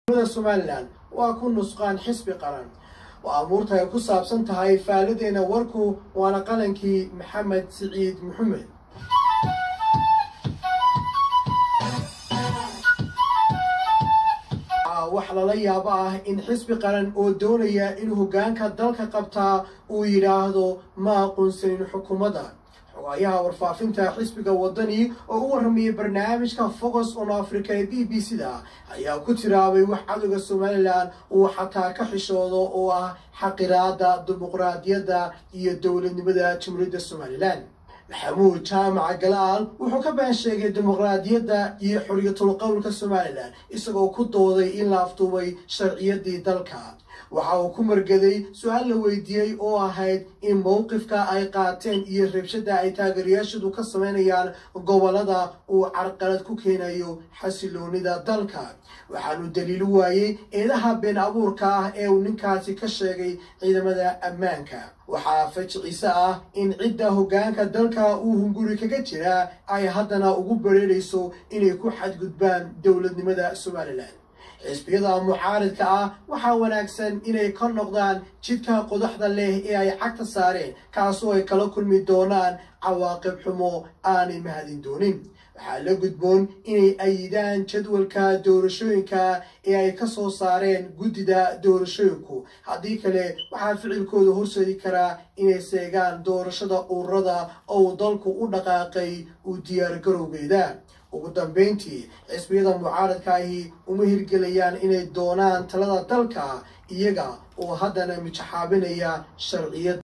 somalilan waa ku nusqaan xisbi qaran oo amuurta ay ku saabsan tahay faaladeena warku waana qalankii maxamed siciid maxamed wax lala yaabo ah in xisbi qaran oo doonaya in hoggaanka dalka qabtaa uu yidhaahdo ma aqoonsanin xukuumadda xogaayaha warfaafinta xisbiga waddani oo u warramayay barnaamijka focus on africa ee b b c da ayaa ku tiraabay wax cadowga somalilan uu xataa ka xishoodo oo ah xaqiraada dimuqraadiyadda iyo dowladnimada jamhuuriyadda somalilan maxamuud jaamaca galaal wuxuu ka been sheegay dimuqraadiyadda iyo xorriyatul qowlka somalilan isagoo ku dooday in la afduubay sharciyadii dalka waxa uu ku margaday su-aal la weydiiyey oo ahayd in mowqifka ay qaateen iyo rabshada ay taageerayaashadu ka sameynayaan gobolada uu carqalad ku keenayo xasiloonida dalka waxaanu daliilu waayey eedaha been abuurka ah ee uu ninkaasi ka sheegay ciidamada ammaanka waxaa fajiciise ah in cidda hoggaanka dalka uu hunguri kaga jiraa ay haddana ugu bareerayso inay ku xadgudbaan dowladnimada somalilan xisbiyada mucaaridka ah waxaa wanaagsan inay ka noqdaan jidka qodaxda leh ee ay cagta saareen kaasoo ay kala kulmi doonaan cawaaqib xumo aanay mahadin doonin waxaa la gudboon inay ayidaan jadwalka doorashooyinka ee ay ka soo saareen guddida doorashooyinku haddii kale waxaa ficilkooda horseedi karaa inay seegaan doorashada ururada oo uu dalku u dhaqaaqay u diyaargarowgeeda ugu dambeyntii xisbiyada mucaaradka ahi uma hirgelayaan inay doonaan talada dalka iyaga oo haddana mijaxaabinaya sharciyad